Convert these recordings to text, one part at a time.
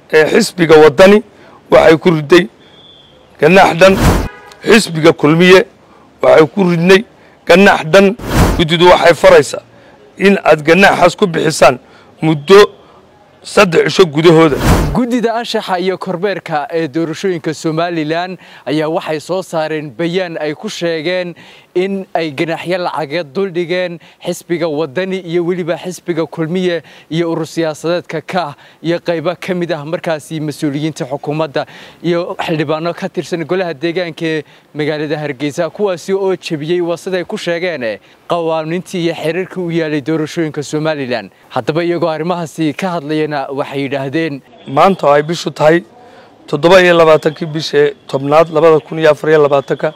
ee xisbiga waddani waxay ku riday ganaax dhan xisbiga kulmiye waxay ku ridnay ganaax dhan guddidu waxay faraysaa in aad ganaaxaas ku bixisaan muddo saddex cisho gudahooda guddida anshaxa iyo kormeerka ee doorashooyinka somalilan ayaa waxay soo saareen bayaan ay ku sheegeen in ay ganaaxyo lacageed duldhigeen xisbiga waddani iyo weliba xisbiga kulmiye iyo urur siyaasadeedka kaah iyo qaybo ka mid ah markaasi mas-uuliyiinta xukuumadda iyo xildhibaano ka tirsan golaha deegaanka ee magaalada hargeysa kuwaasi oo jebiyey waa siday ku sheegeen qawaanintii iyo xiriirkii u yaalay doorashooyinka somalilan haddaba iyagoo arrimahaasi ka hadlayana waxay yidhaahdeen maanta oo ay bishu tahay toddoba iyo labaatankii bishee tobnaad labada kun iyo afar iyo labaatanka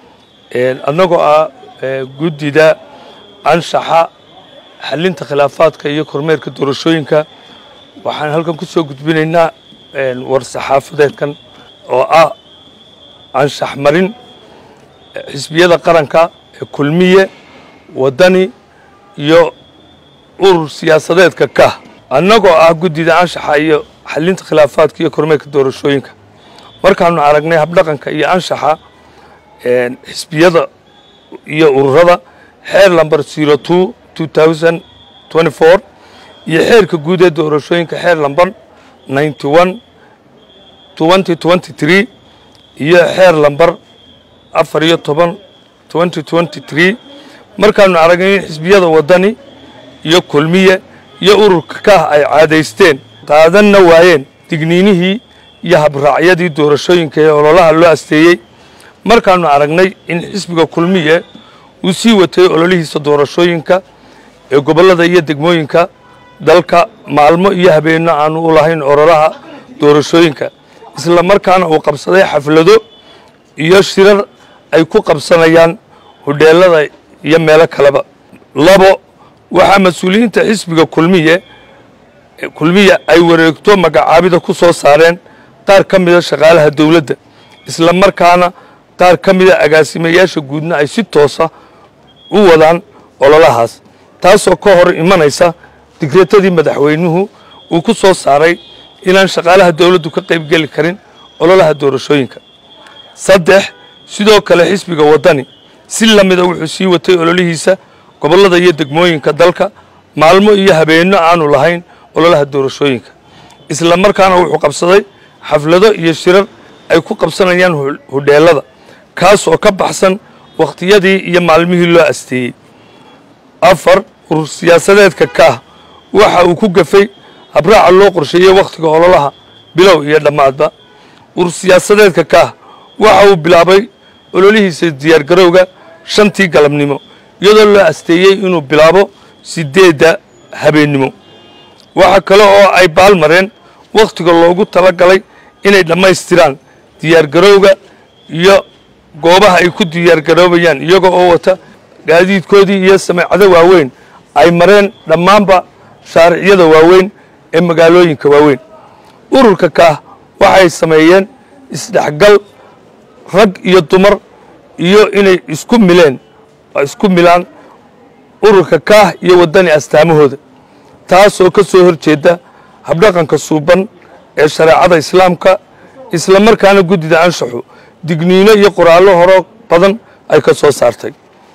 annagoo ah guddida anshaxa xalinta khilaafaadka iyo kormeerka doorashooyinka waxaan halkan ku soo gudbinaynaa war saxaafadeedkan oo ah anshax marin xisbiyada qaranka ee kulmiye waddani iyo urur siyaasadeedka kah annagoo ah guddida anshaxa iyo xalinta khilaafaadka iyo kormeerka doorashooyinka markaanu aragnay habdhaqanka iyo anshaxa xisbiyada iyo ururada xeer lamber zero two two thousand twenty four iyo xeerka guud ee doorashooyinka xeer lamber ninety one twenty twenty three iyo xeer lamber afar iyo toban twenty twenty three markaanu aragnay in xisbiyada waddani iyo kulmiye iyo ururka kah ay caadaysteen qaadanna waayeen digniinihii iyo habraacyadii doorashooyinka ee ololaha loo asteeyey markaanu aragnay in xisbiga kulmiye uu sii watay ololihiisa doorashooyinka ee gobollada iyo degmooyinka dalka maalmo iyo habeenno aanu u lahayn ololaha doorashooyinka isla markaana uu qabsaday xaflado iyo shirar ay ku qabsanayaan hudheelada iyo meelo kaleba labo waxaa mas-uuliyiinta xisbiga kulmiye kulmiye ay wareegto magacaabida ku soo saareen qaar ka mida shaqaalaha dowladda isla markaana qaar ka mida agaasimayaasha guudna ay si toosa u wadaan ololahaas taasoo ka hor imanaysa digreetadii madaxweynuhu uu ku soo saaray inaan shaqaalaha dowladdu ka qaybgeli karin ololaha doorashooyinka saddex sidoo kale xisbiga waddani si lamida wuxuu sii watay ololihiisa gobollada iyo degmooyinka dalka maalmo iyo habeenno aanu lahayn ololaha doorashooyinka isla markaana wuxuu qabsaday xaflado iyo shirar ay ku qabsanayaan hudheelada kaas oo ka baxsan wakhtiyadii iyo maalmihii loo asteeyey afar urur siyaasadeedka kaah waxa uu ku gafay habraaca loo qorsheeyey wakhtiga ololaha bilow iyo dhammaadba urur siyaasadeedka kaah waxa uu bilaabay ololihiisa diyaargarowga shantii galabnimo iyadoo loo asteeyey inuu bilaabo sideedda habeennimo waxa kale oo ay baalmareen wakhtiga loogu tala galay inay dhammaystiraan diyaargarowga iyo goobaha ay ku diyaargaroobayaan iyaga oo wata gaadiidkoodii iyo sameecado waaweyn ay mareen dhammaanba shaariciyada waaweyn ee magaalooyinka waaweyn ururka kaah waxay sameeyeen isdhexgal rag iyo dumar iyo inay isku mileen isku milaan ururka kaah iyo waddani astaamahooda taasoo ka soo hor jeeda habdhaqanka suuban ee shareecada islaamka isla markaana guddida anshaxu digniino iyo qoraallo horo badan ay ka soo saartay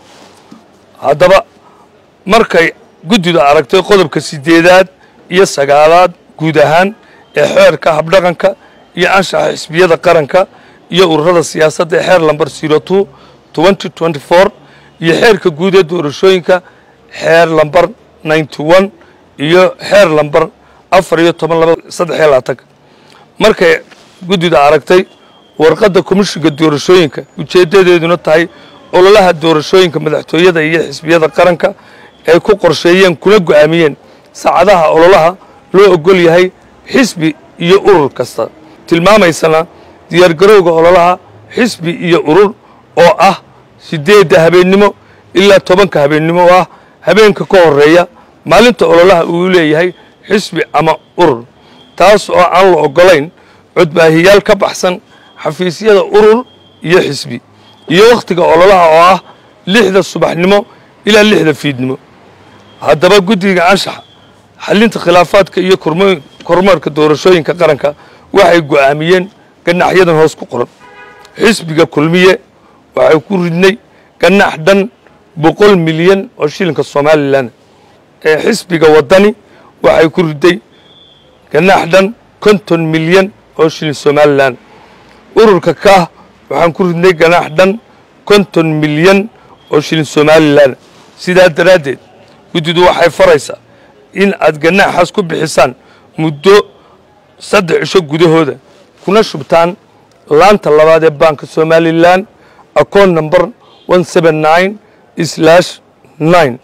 haddaba markay guddidu aragtay qodobka sideedaad iyo sagaalaad guud ahaan ee xeerka habdhaqanka iyo anshaxa xisbiyada qaranka iyo ururada siyaasadda ee xeer lamber zero two twenty twenty four iyo xeerka guud ee doorashooyinka xeer lamber ninety one iyo xeer lamber afar iyo toban laba saddex iyo labaatanka markay guddida aragtay warqadda komishinka doorashooyinka ujeeddadeeduna tahay ololaha doorashooyinka madaxtooyada iyo xisbiyada qaranka ay ku qorsheeyeen kuna go'aamiyeen saacadaha ololaha loo ogol yahay xisbi iyo urur kasta tilmaamaysana diyaargarowga ololaha xisbi iyo urur oo ah sideedda habeennimo ilaa tobanka habeennimo oo ah habeenka ka horeeya maalinta ololaha uu leeyahay xisbi ama urur taas oo aan la ogolayn codbaahiyaal ka baxsan xafiisyada urur iyo xisbi iyo wakhtiga ololaha oo ah lixda subaxnimo ilaa lixda fiidnimo haddaba guddiga anshaxa xalinta khilaafaadka iyo kormeerka doorashooyinka qaranka waxay go'aamiyeen gannaxyadan hoos ku qoran xisbiga kulmiye waxay ku ridnay gannax dhan boqol milyan oo shilinka somalilan ee xisbiga waddani waxay ku riday gannax dhan konton milyan oo shilin somalilan ururka kaah waxaan ku ridnay ganaax dhan konton milyan oo shilin somalilan sidaa daraaddeed guddidu waxay faraysaa in aad ganaaxaas ku bixisaan muddo saddex cisho gudahooda kuna shubtaan laanta labaad ee baanka somalilan account number one seven nine slash nine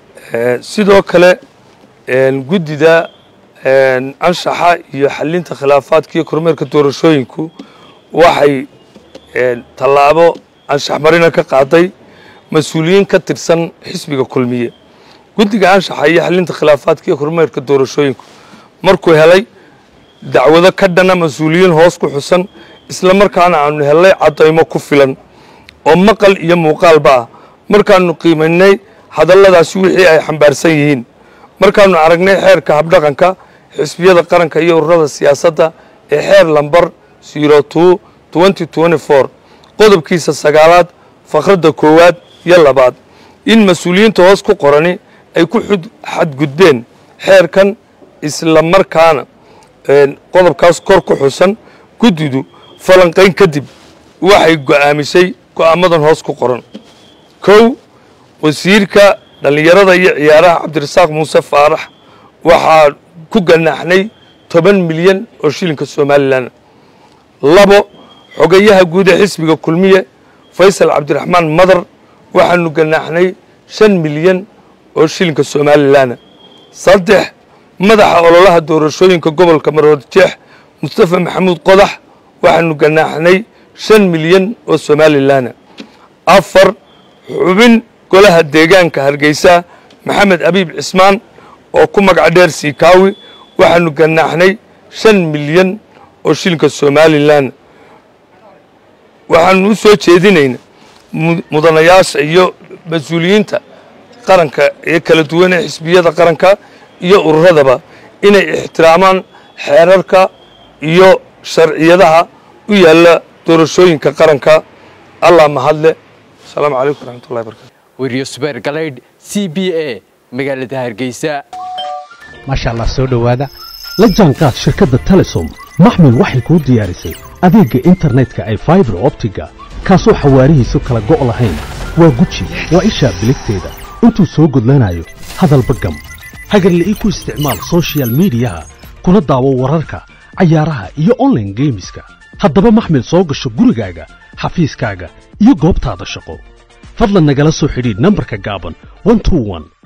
sidoo kale guddida anshaxa iyo xalinta khilaafaadka iyo kormeerka doorashooyinku waxay tallaabo anshax marina ka qaaday mas-uuliyiin ka tirsan xisbiga kulmiye guddiga anshaxa iyo xalinta khilaafaadka iyo kormeerka doorashooyinku markuu helay dacwado ka dhana mas-uuliyiin hoos ku xusan isla markaana aanu helnay caddaymo ku filan oo maqal iyo muuqaalba ah markaanu qiimaynay hadalladaasi wixii ay xambaarsan yihiin markaanu aragnay xeerka habdhaqanka xisbiyada qaranka iyo ururada siyaasadda ee xeer lambar zero two twenty twenty four qodobkiisa sagaalaad fakradda koowaad iyo labaad in mas-uuliyiinta hoos ku qorani ay ku xadgudbeen xeerkan isla markaana qodobkaas kor ku xusan guddidu falanqayn kadib waxay go'aamisay go'aamadan hoos ku qoran kow wasiirka dhallinyarada iyo ciyaaraha cabdirasaaq muuse faarax waxaa ku ganaaxnay toban milyan oo shilinka somalilan labo xogayaha guud ee xisbiga kulmiye faysal cabdiraxmaan madar waxaanu ganaaxnay shan milyan oo shilinka somalilan saddex madaxa ololaha doorashooyinka gobolka maroodjeex mustafa maxamuud qodax waxaanu ganaaxnay shan milyan oo somalilan afar xubin golaha deegaanka hargeysa maxamed abiib cismaan oo ku magac dheer siikaawi waxaanu ganaaxnay shan milyan oo shilinka somalilan waxaanu u soo jeedinayna mudanayaasha iyo mas-uuliyiinta qaranka ee kala duwan ee xisbiyada qaranka iyo ururadaba inay ixtiraamaan xeerarka iyo sharciyadaha u yaalla doorashooyinka qaranka allah mahadle asalaamu calaykum waraxmatullahi barkatu weriyo subeer galaydh c b a magaalada hargeysa maasha allah soo dhowaada la jaanqaad shirkadda telesom maxmil waxay kuu diyaarisay adeegga internetka ay faibar optiga kaasoo xawaarihiisu kala go' lahayn waa guji waa ishaa biligteeda intuu soo gudlanayo hadalba gam hagarla'ii ku isticmaal sochial midiyaha kuna daawo wararka cayaaraha iyo onlaine geemiska haddaba maxmil soo gasho gurigaaga xafiiskaaga iyo goobtaada shaqo fadlan nagala soo xidhiidh nambarka gaaban